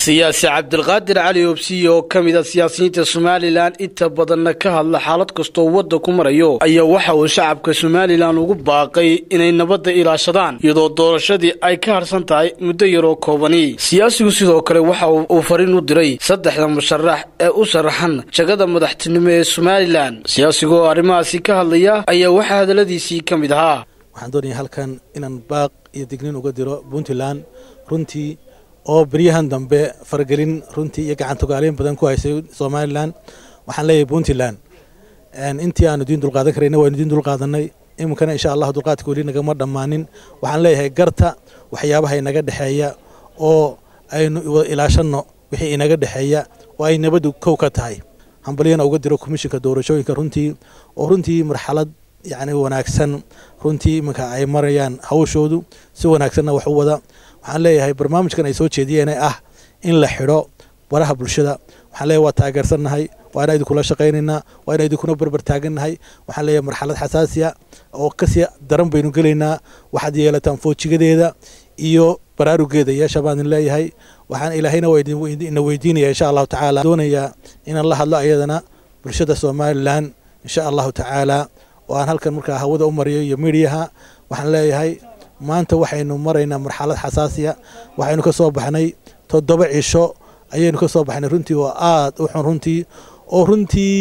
siyaasi cabdilqaadir cali obsiye oo ka mid a siyaasiyiinta somalilan inta badanna ka hadla xaalad kastoo wadda ku marayo ayaa waxa uu shacabka somalilan ugu baaqay inay nabadda ilaashadaan iyadoo doorashadii ay ka harsan tahay muddo yaroo koobani siyaasigu sidoo kale waxa uu fariin u diray saddexda musharax ee u sharaxan jagada madaxtinimo ee somalilan siyaasigu oo arrimahaasi ka hadlaya ayaa waxaa hadalladiisii ka mid ahaa waxaan doonaya halkan inaan baaq iyo dignin uga diro puntland runtii oo beryahan dambe faragelin runtii iyo gacantogaaleyn badan ku haysay somalilan waxaan leeyahay puntland intii aanu diin dulqaadan karayna waanu diin dulqaadanay iminkana insha allah dulqaadka weli nagama dhammaanin waxaan leeyahay garta waxyaabaha inaga dhexeeya oo aynu ilaashanno wixii inaga dhexeeya oo ay nabaddu kow ka tahay hambalyana uga diro komishinka doorashooyinka runtii oo runtii marxalad yacni wanaagsan runtii iminka ay marayaan hawshoodu si wanaagsanna wax u wada waxaan leeyahay barnaamijkan ay soo jeediyeen ah in la xidho baraha bulshada waxaan leeyahay waa taageersannahay waa inaan idinkula shaqaynaynaa waa inaan idinkuna berber taagannahay waxaan leeyahay marxalad xasaasiya oo kasii daran baynu gelaynaa waxaad yeelataan foojigadeeda iyo baraarugeeda yeesha baan idin leeyahay waxaan ilaahayna waa ina weydiinaya insha allahu tacaala doonayaa inaan la hadlo ayadana bulshada somalilan insha allahu tacaala oo aan halkan markaa hawada u mariyo iyo midiyaha waxaan leeyahay maanta waxaynu maraynaa marxalad xasaasiya waxaynu ka soo baxnay toddoba cisho ayaynu ka soo baxnay runtii oo aad u xun runtii oo runtii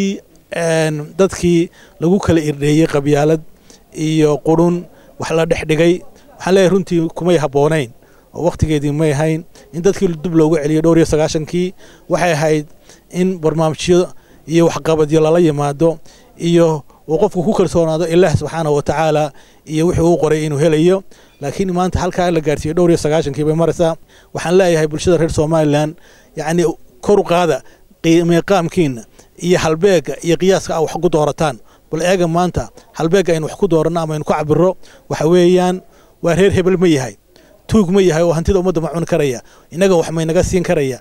dadkii lagu kala irdheeyey qabyaalad iyo qurun wax la dhex dhigay waxaan leeyahay runtii kumay habboonayn oo wakhtigeedii may ahayn in dadkii dib loogu celiyo dhowr iyo sagaashankii waxay ahayd in barnaamijyo iyo waxqabadyo lala yimaado iyo uu qofku ku kalsoonaado ilaah subxaanahu wa tacaala iyo wixii uu qoray inuu helayo laakiin maanta halkaa la gaarsiiyey dhowr iyo sagaashankii bay maraysaa waxaan leeyahay bulshada reer somalilan yacni kor u qaada meeqaamkiina iyo halbeega iyo qiyaaska a wax ku doorataan bal eega maanta halbeega aynu wax ku dooranno ama aynu ku cabiro waxa weeyaan waa reer hebel ma yahay tuug ma yahay oo hantida ummadda ma cuni karaya innaga wax maynaga siin karaya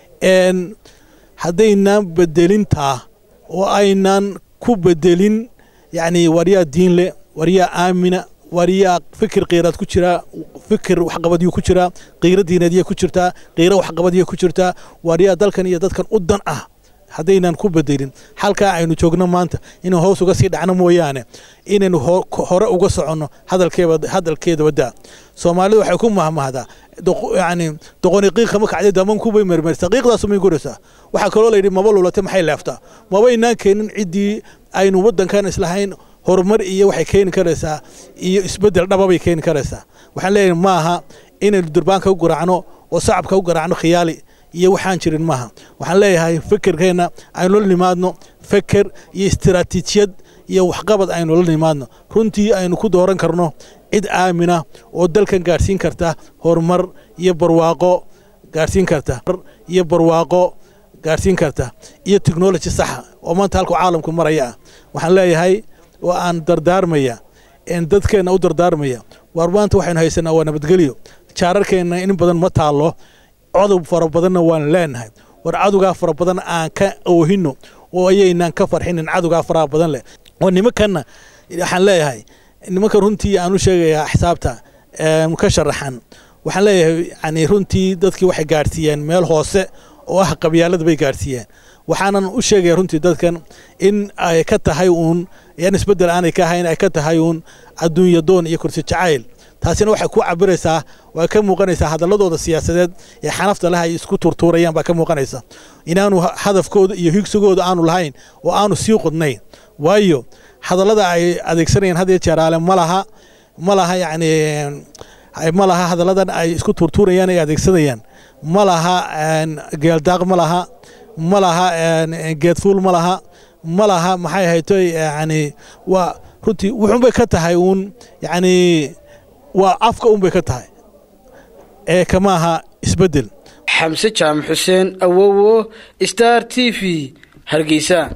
haddaynaan bedelintaa oo aynaan ku bedelin yacni waryaa diin leh waryaa aamina waryaa fikir qiiraad ku jiraa fikir waxqabadyuu ku jiraa qiiro diineedya ku jirtaa qiiro waxqabadya ku jirtaa waryaa dalkan iyo dadkan u dan ah haddaynan ku bedelin halkaa aynu joogno maanta inuu hoos uga sii dhacno mooyaane inaynu hore uga soconno hadalkeeda waddaa soomaalidu waxay ku mahmahdaa yani doqoni qiiqa ma kacday damankubay mermersaa qiiqdaasumay guraysaa waxaa kaloo layidhi maba lulate maxay leeftaa mabaynaan keenin ciddii aynu waddankan islahayn horumar iyo waxay keeni karaysaa iyo isbeddel dhababay keeni karaysaa waxaan leeyahay ma aha inaynu durbaanka u garaacno oo sacabka u garaacno khiyaali iyo waxaan jirin maaha waxaan leeyahay fikirkeenna aynu la nimaadno feker iyo istiraatiijiyad iyo waxqabad aynu la nimaadno runtii aynu ku dooran karno cid aamina oo dalkan gaadhsiin karta horumar iyo barwaaqo gaadhsiin karta iyo barwaaqo gaadhsiin karta iyo technology saxa oo maanta halku caalamku maraya ah waxaan leeyahay oo aan dardaarmaya dadkeenna u dardaarmaya waar maanta waxaynu haysanaa waa nabadgelyo jaararkeenna in badan ma taallo codob fara badanna waan leenahay war cadowgaa fara badan aan ka oohino oo ayaynaan ka farxinin cadowgaa faraha badan leh oo nimankanna waxaan leeyahay nimankan runtii aan u sheegayaa xisaabta ka sharaxan waxaan leeyahay yani runtii dadkii waxay gaadhsiiyeen meel hoose oo ah qabyaalada bay gaadhsiiyeen waxaanan u sheegaya runtii dadkan in ay ka tahay uun yan isbeddel aanay ka ahayn ay ka tahay uun adduunya doon iyo kursi jacayl taasina waxay ku cabiraysaa waa ka muuqanaysaa hadalladooda siyaasadeed ee xanafta leh ay isku turtuurayaan baa ka muuqanaysa inaanu hadafkooda iyo higsigooda aanu lahayn oo aanu sii qodnayn waayo hadallada ay adeegsanayaan had iyo jeeraale ma laha ma laha yacni ma laha hadalladan ay isku turtuurayaan ay adeegsanayaan ma laha geeldaaq ma laha ma laha geedfuul ma laha ma laha maxay haytoy yani waa runtii wuxuunbay ka tahay uun yacni waa afka unbay ka tahay ee kama aha isbeddel xamse jaamac xuseen awowo star t v hargeysa